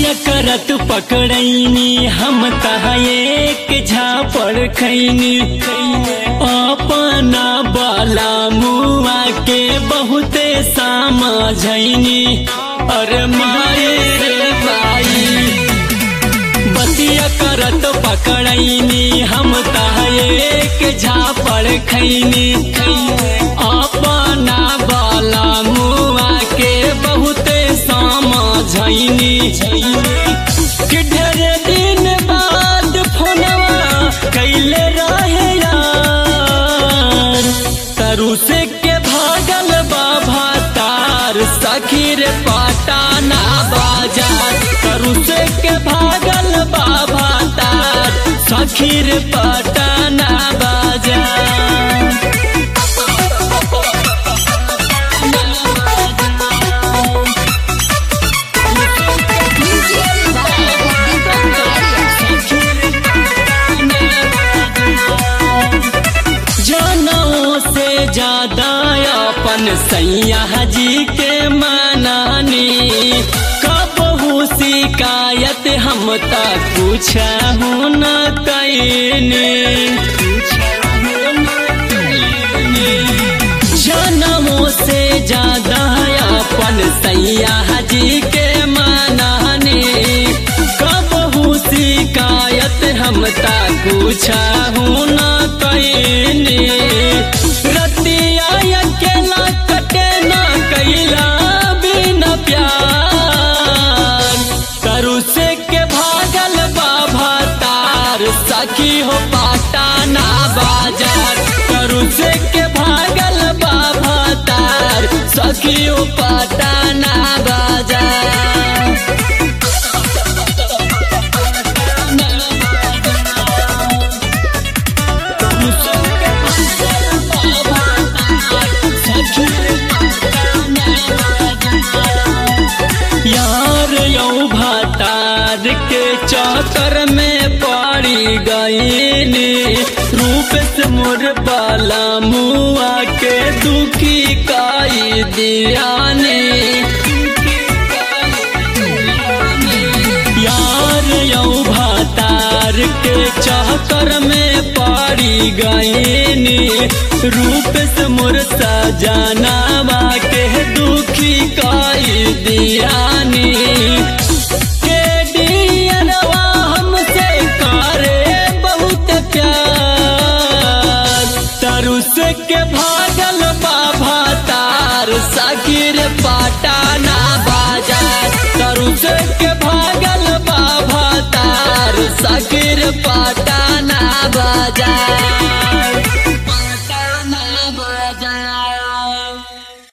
बतिया करत पकड़ैनी हम तहा एक झापड़ खैनी अपना बाला मुआ के बहुते समझैनी अरे माए रे भाई बतिया करत पकड़ैनी हम तहा एक झापड़ खैनी अपना बाला मुआ के बहुते समझैनी कि ढेर दिन बाद फोनवा कैले रहे यार तरु से के भागल बाबा तार सखीर पटाना बाजार तरु से के भागल बाबा तार सखीर पटाना बाजार जनों से ज्यादा अपन सैया जी के मनानी कबहू शिकायत हम तक कुछ न कैनी जनों से ज्यादा अपन सैया जी के मनानी कबहू शिकायत हम तक कुछ न कैनी रतिया अकेला कटे न कैला बिना प्यार तरु से के भागल बाबा तार सखी हो पाटाना बाजार तरु से के भागल बाबा तार सखी हो पाटाना बाजार यार यौ भातार के चौतर में पड़ी गईनी रूप से मोर बाला मुआ के दुखी काई दियानी यार यौ भातार के चौतर में पड़ी गईनी रूप से मोर सजनावा के दुखी काई दियानी के डियरवा हमसे करे बहुत प्यार तरु से के भागल बाबा तार सकीर पाटाना बाजार तरु से के भागल बाबा तार सकीर पाट